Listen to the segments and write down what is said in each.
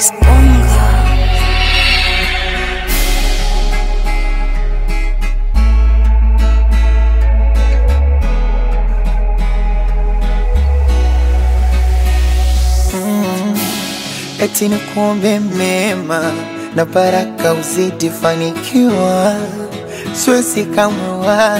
Disponga. eti ni kuombe mema na baraka uzidi fanikiwa, siwezi kamwe wala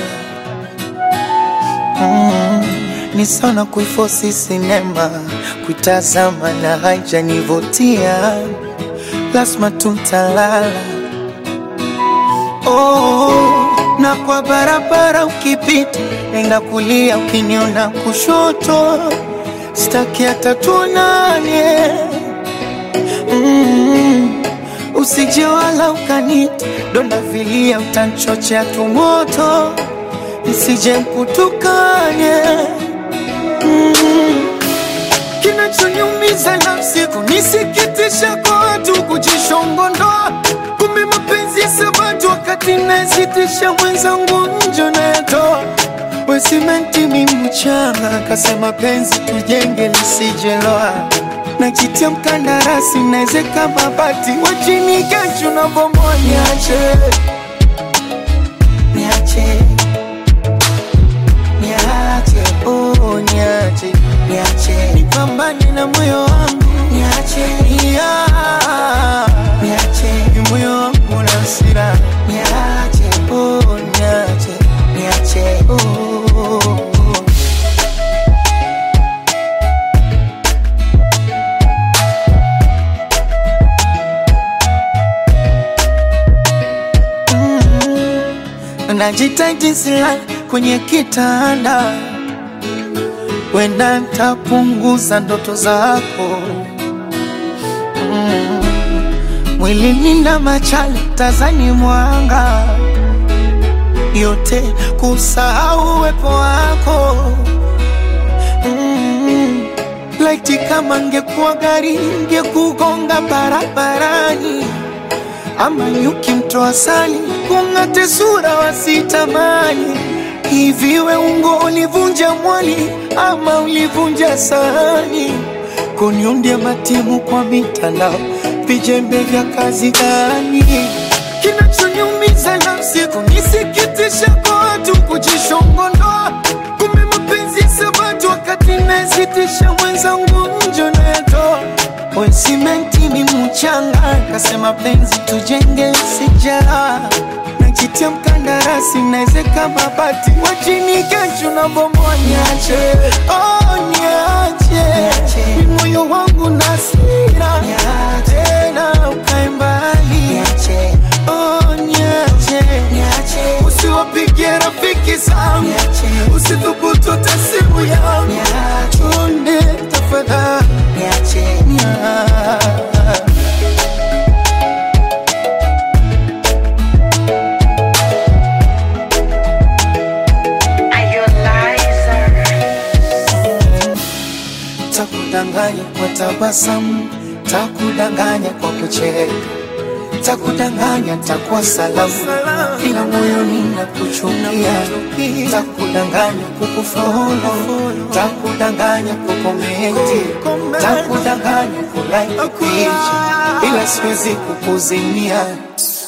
mm, ni sana kuifosi sinema kuitazama na haijanivutia, lazima tutalala oh, na kwa barabara ukipita, nenda kulia, ukiniona kushoto, staki hata tuonane mm, usije wala ukanita donda vilia, utanchochea tumoto, nisije mkutukane mm, kinachoniumiza nafsi kunisikitisha kwa watu kujishongondoa, kumbe mapenzi ya sabatu wakati nasitisha mwenzangu njo nayatoa wesimenti mi mchanga kasema penzi tujenge lisijeloa najitia mkandarasi naezeka mabati wachini kesho na bomoa niache niache niache oh niache niache nipambane na moyo wangu niache yeah. niache ni moyo wangu na hasira niache oh niache niache oh, oh, oh. najitaji silala kwenye kitanda, wenda ntapunguza ndoto zako mm. Mwilini na machale tazani mwanga yote kusahau uwepo wako mm. Laiti kama ngekuwa gari ngekugonga barabarani ama nyuki mtoa sali kung'ate sura wasitamani hivi we ungo ulivunja mwali ama ulivunja sahani kuniundia matimu kwa mitandao vijembe vya kazi gani kinachoniumiza nafsi kunisikitisha kwa watu kujishongondoa kumbe mapenzi ya sabatu wakati nasitisha mwenzangu njo nayatoa we simenti ni mchanga kasema penzi tujenge sijara najitia mkandarasi naezeka mabati wachini kesho na bomoa niache oh, niache ni moyo wangu na sira tena ukae mbali oh, niache usiwapigie rafiki zangu usithubutu hata simu yangu chonde tafadhali niache takudanganya kwa tabasamu, takudanganya kwa kucheka, takudanganya takuwa salamu, ila moyoni nakuchukia, takudanganya kukufolo, takudanganya kukomenti, takudanganya kulike picha, ila siwezi kukuzimia